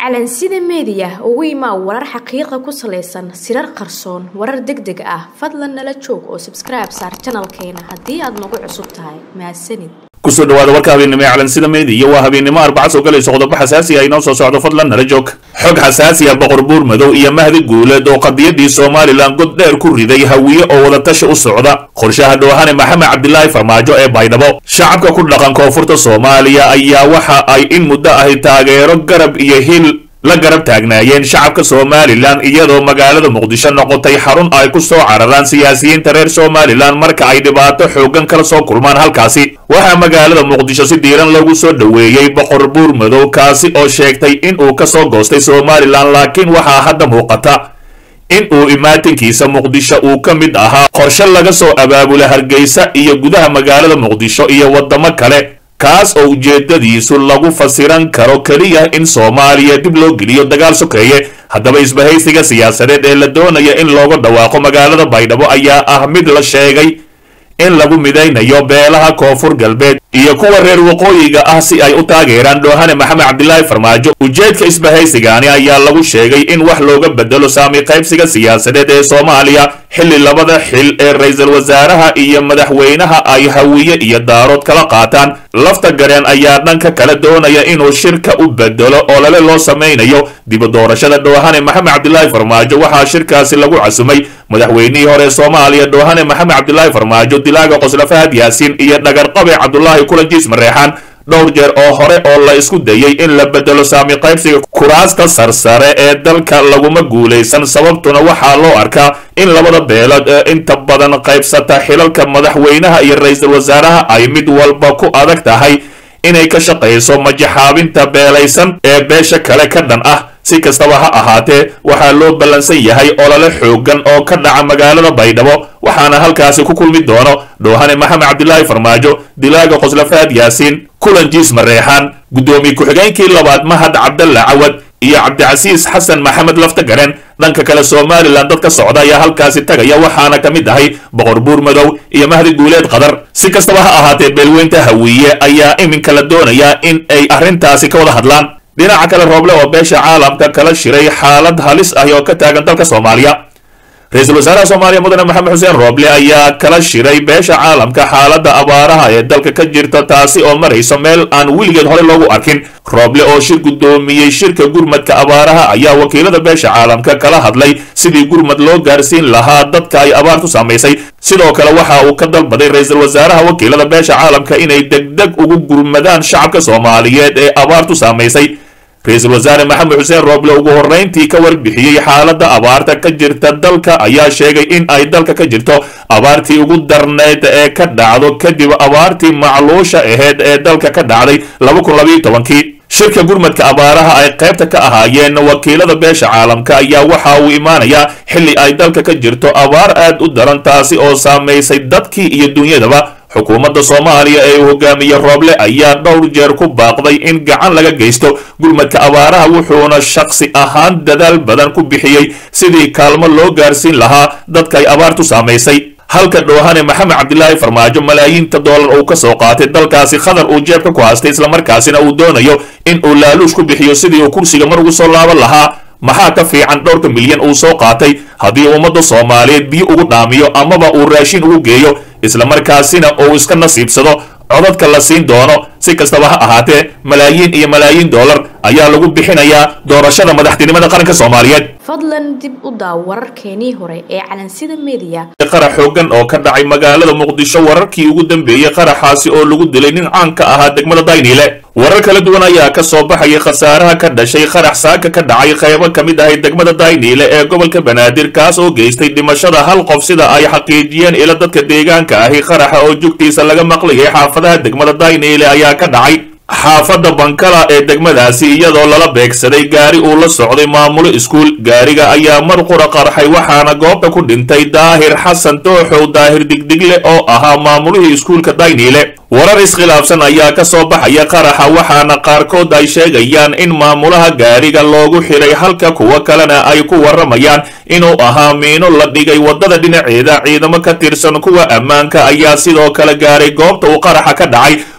calansida meediya ugu imaa warar xaqiiqa ku salaysan sirar qarsoon warar deg deg ah fadlan nala joog oo sabskribe saar janalkeena haddii aad nagu cusub tahay mahadsanid kusoo dhawaada warka habeennimo ee calansida meediya waa habeennimo arbaca soo galayso qodobo xasaasi ah inoo soo socdo fadlan nala joog xog xasaasi ah boqor buur madow iyo mahdi guuleed oo qadiyadii somalilan god dheer ku riday hawiye oo wadatashi u socda qorshaha dhoohane maxamed cabdilaahi farmaajo ee baydhabo shacabka ku dhaqan koonfurta soomaaliya ayaa waxa ay in muddo ahi taageero garab iyo hil la garab taagnaayeen shacabka somalilan iyadoo magaalada muqdisho noqotay xarun ay ku soo cararaan siyaasiyiinta reer somalilan marka ay dhibaato xoogan kala soo kulmaan halkaasi waxaa magaalada muqdisho si diiran lagu soo dhoweeyey boqor buur madow kaasi oo sheegtay in uu ka soo goostay somalilan laakiin waxaa hadda muuqata in uu imaatinkiisa muqdisho uu ka mid ahaa qorshe laga soo abaabula hargeysa iyo gudaha magaalada muqdisho iyo waddamo kale kaas oo ujeedadiisu lagu fasiran karo keliya in soomaaliya dib loo geliyo dagaal sokeeye haddaba isbahaysiga siyaasadeed ee la doonaya in looga dhawaaqo magaalada baydhabo ayaa ah mid la sheegay in lagu midaynayo beelaha koonfur galbeed iyo kuwa reer waqooyiga ah si ay u taageeraan dhoohane maxamed cabdilaahi farmaajo ujeedka isbahaysigaani ayaa lagu sheegay in wax looga bedelo saami qaybsiga siyaasadeed ee soomaaliya xilli labada xil ee ra-iisul wasaaraha iyo madaxweynaha ay hawiye iyo daarood kala qaataan lafta gareen ayaa dhanka kale doonaya inuu shirka u bedelo oo lale loo samaynayo dibu doorashada dhoohane maxamed cabdilaahi farmaajo waxaa shirkaasi lagu casumay madaxweynihii hore soomaaliya dhoohane maxamed cabdilaahi farmaajo dilaaga qosla fahad yaasiin iyo dhagarqabe cabdulaahi kulanjiis mareexaan dhowr jeer oo hore oo la isku dayay in la bedelo saami qaybsiga kuraasta sarsare ee dalka laguma guulaysan sababtuna waxaa loo arkaa in labada beelood ee inta badan qaybsata xilalka madaxweynaha iyo ra-iisul wasaaraha ay mid walba ku adag tahay inay ka shaqayso majaxaabinta beelaysan ee beesha kale ka dhan ah si kastaba ha ahaatee waxaa loo ballansan yahay olole xoogan oo ka dhaca magaalada baydhabo waxaana halkaasi ku kulmi doono dhoohane maxamed cabdilaahi farmaajo dilaaga qoslafaad yaasiin kulanjiis mareexaan guddoomiye ku-xigeenkii labaad mahad cabdalla cawad iyo cabdicasiis xasan maxamed laftagaren dhanka kale somalilan dad ka socda ayaa halkaasi tagaya waxaana ka mid ahay boqor buur madow iyo mahdi guuleed qadar si kastaba ha ahaatee beelweynta hawiye ayaa iminka la doonayaa in ay arrintaasi ka wada hadlaan dhinaca kale rooble oo beesha caalamka kala shiray xaalad halis ah oo ka taagan dalka soomaaliya ra-iisul wasaaraha soomaaliya mudane maxamed xuseen rooble ayaa kala shiray beesha caalamka xaaladda abaaraha ee dalka ka jirta taasi oo marayso meel aan weligeed hore loogu arkin rooble oo shir guddoomiyey shirka gurmadka abaaraha ayaa wakiilada beesha caalamka kala hadlay sidii gurmad loo gaarsiin lahaa dadka ay abaartu saamaysay sidoo kale waxa uu ka dalbaday ra-iisul wasaaraha wakiilada beesha caalamka inay degdeg ugu gurmadaan shacabka soomaaliyeed ee abaartu saamaysay ra-iisul wasaare maxamed xuseen rooble ugu horrayntii ka warbixiyey xaaladda abaarta ka jirta dalka ayaa sheegay in ay dalka ka jirto abaartii ugu darneyd ee ka dhacdo kadib abaartii macluusha aheyd ee dalka ka dhacday laba kun labayo tobankii shirka gurmadka abaaraha ay qaybta ka ahaayeen wakiilada beesha caalamka ayaa waxa uu imaanayaa xilli ay dalka ka jirto abaar aad u daran taasi oo saamaysay dadkii iyo dunyadaba xukuumadda soomaaliya ee uu hogaamiye rooble ayaa dhowr jeer ku baaqday in gacan laga geysto gurmadka abaaraha wuxuuna shakhsi ahaan dadaal badan ku bixiyey sidii kaalmo loo gaarsiin lahaa dadka ay abaartu saamaysay halka dhoohane maxamed cabdilaahi farmaajo malaayiinta doolar uu ka soo qaatay dalkaasi khadar uu jeebka ku haystay islamarkaasina uu doonayo in uu laaluush ku bixiyo sidii uu kursiga mar ugu soo laaban lahaa maxaa ka fiican dhowrka milyan uu soo qaatay haddii ummadda soomaaliyeed biyo ugu dhaamiyo amaba uu raashin ugu geeyo islamarkaasina uu iska nasiibsado codadka la siin doono si kastaba ha ahaatee malaayiin iyo malaayiin doolar ayaa lagu bixinayaa doorashada madaxtinimada qaranka soomaaliyeed fadlan dib u daaw wararkeenii hore ee calansida meediya qarax xoogan oo ka dhacay magaalada muqdisho wararkii ugu dambeeyey qaraxaasi oo lagu dilay nin caanka ahaa degmada dayniile warar kala duwan ayaa ka soo baxayay khasaaraha ka dhashay qarax saaka ka dhacay qaybo ka mid ahay degmada dayniile ee gobolka banaadir kaas oo geystay dhimashada hal qof sida ay xaqiijiyeen ila dadka deegaanka ahi qaraxa oo jugtiisa laga maqlayay xaafadaha degmada dayniile ayaa ka dhacay xaafadda bankala ee degmadaasi iyadoo lala beegsaday gaari uu la socday maamulo iskuul gaariga ayaa mar qura qarxay waxaana goobta ku dhintay daahir xasan tooxow daahir digdigle oo ahaa maamulihii iskuulka dayniile warar iskhilaafsan ayaa ka soo baxaya qaraxa waxaana qaarkood ay sheegayaan in maamulaha gaariga loogu xidhay halka kuwo kalena ay ku warramayaan inuu ahaa miino la dhigay waddada dhinaceeda ciidamo ka tirsan kuwa ammaanka ayaa sidoo kale gaaray goobta uu qaraxa ka dhacay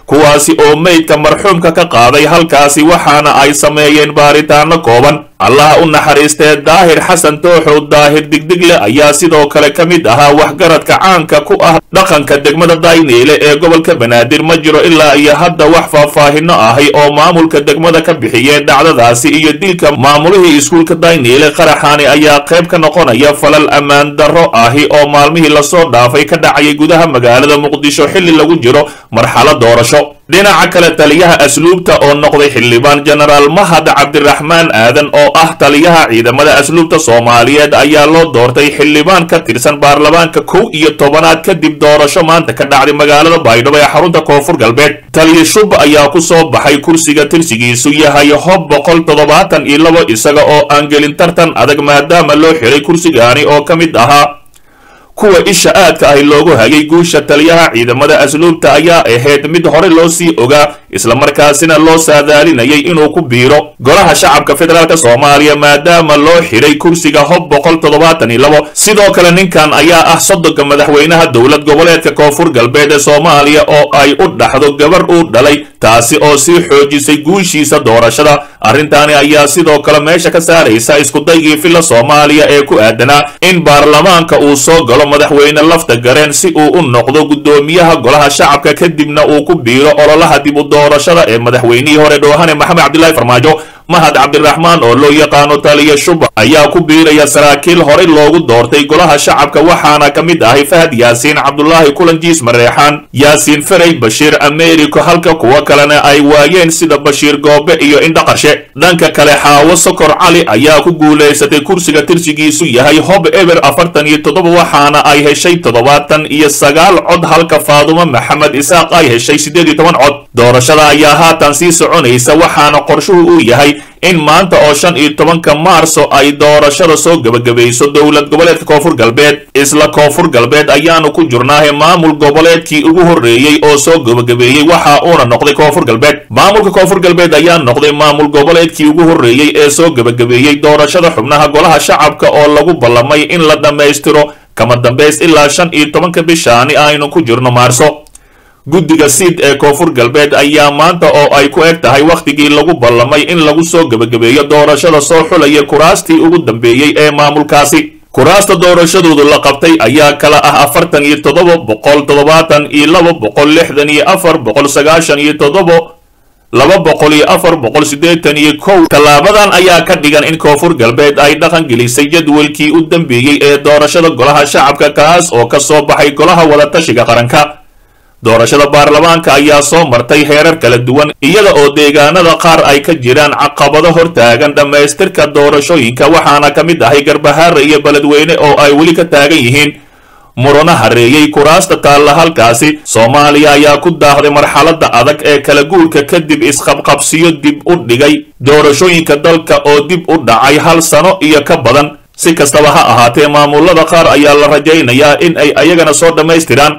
kuwaasi oo meydka marxuumka ka qaaday halkaasi waxaana ay sameeyeen baaritaano kooban allaha u naxariistee daahir xasan tooxow daahir digdigle ayaa sidoo kale ka mid ahaa waxgaradka caanka ku ah dhaqanka degmada dayniile ee gobolka banaadir ma jiro ilaa iyo hadda wax faahfaahino ahi oo maamulka degmada ka bixiyeen dhacdadaasi iyo dilka maamulihii iskuulka dayniile qaraxaani ayaa qayb ka noqonaya falal ammaan darro ahi oo maalmihii lasoo dhaafay ka dhacayay gudaha magaalada muqdisho xilli lagu jiro marxalad doorasho dhinaca kale taliyaha asluubta oo noqday xildhibaan jenaraal mahad cabdiraxmaan aadan oo ah taliyaha ciidamada asluubta soomaaliyeed ayaa loo doortay xildhibaan ka tirsan baarlamaanka kow iyo tobanaad kadib doorasho maanta ka dhacday magaalada baydhabo ee xarunta koonfur galbeed taliya shub ayaa ku soo baxay kursiga tirsigiisu yahay hob boqol toddobaatan iyo labo isaga oo aan gelin tartan adag maadaama loo xiray kursigaani oo ka mid ahaa kuwa isha aadka ahi loogu hagay guusha taliyaha ciidamada asluubta ayaa ahayd mid hore loo sii ogaa islamarkaasina loo saadaalinayay inuu ku biiro golaha shacabka federaalk soomaaliya maadaama loo xidhay kursiga hob boqol toddobaatan iyo labo sidoo kale ninkan ayaa ah sodonka madaxweynaha dowlad goboleedka koonfur galbeed ee soomaaliya oo ay u dhaxdo gabar uu dhalay taasi oo sii xoojisay guushiisa doorashada arrintaani ayaa sidoo kale meesha ka saaraysa iskudaygii filla soomaaliya ee ku aadanaa in baarlamaanka uu soo galo madaxweyne lafta gareen si uu u noqdo guddoomiyaha golaha shacabka kadibna uu ku biiro ololaha dib u doorashada ee madaxweynihii hore dhoohane maxamed cabdilaahi farmaajo mahad cabdiraxmaan oo loo yaqaano taliya shuba ayaa ku biiraya saraakiil horey loogu doortay golaha shacabka waxaana ka mid ahay fahad yaasiin cabdulaahi kulanjiis mareexaan yaasiin ferey bashiir americo halka kuwo kalena ay waayeen sida bashiir goobe iyo indhaqarshe dhanka kale xaawo sokor cali ayaa ku guulaysatay kursiga tirsigiisu yahay hob eber afartan iyo toddoba waxaana ay heshay toddobaatan iyo sagaal cod halka faadumo maxamed isaaq ay heshay siddeed iyo toban cod doorashada ayaa haatan sii soconaysa waxaana qorshuhu uu yahay in maanta oo shan iyo tobanka maarso ay doorashada soo gebagabayso dowlad goboleedka koonfur galbeed isla koonfur galbeed ayaanu ku jirnaahe maamul goboleedkii ugu horreeyey oo soo gebagabeeyey waxa uuna noqday koonfur galbeed maamulka koonfur galbeed ayaa noqday maamul goboleedkii ugu horreeyey ee soo gebagabeeyey doorashada xubnaha golaha shacabka oo lagu ballamay in la dhammaystiro kama dambays ilaa shan iyo tobanka bishaani aynu ku jirno maarso guddiga siid ee koonfur galbeed ayaa maanta oo ay ku eg tahay wakhtigii lagu ballamay in lagu soo gebagabeeyo doorashada soo xulaya kuraastii ugu dambeeyey ee maamulkaasi kuraasta doorashadoodu la qabtay ayaa kala ah afartan iyo toddoba boqol toddobaatan iyo laba boqol lixdan iyo afar boqol sagaashan iyo toddoba laba boqol iyo afar boqol siddeetan iyo kow tallaabadan ayaa ka dhigan in koonfur galbeed ay dhaqan gelisay jadwalkii u dambeeyey ee doorashada golaha shacabka kaas oo ka soo baxay golaha wadatashiga qaranka doorashada baarlamaanka ayaa soo martay heerar kala duwan iyada oo deegaanada qaar ay ka jiraan caqabado hortaagan dhammaystirka doorashooyinka waxaana ka mid ahay garbahaare iyo beledweyne oo ay weli ka taagan yihiin murano hareeyey kuraasta taalla halkaasi soomaaliya ayaa ku daahday marxaladda adag ee kala guurka kadib isqabqabsiyo dib u dhigay doorashooyinka dalka oo dib u dhacay hal sano iyo ka badan si kastaba ha ahaatee maamulada qaar ayaa la rajaynayaa in ay ayagana soo dhammaystiraan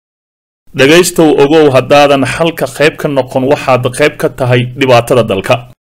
dhegaystow ogow haddaadan xalka qayb ka noqon waxaad qayb ka tahay dhibaatada dalka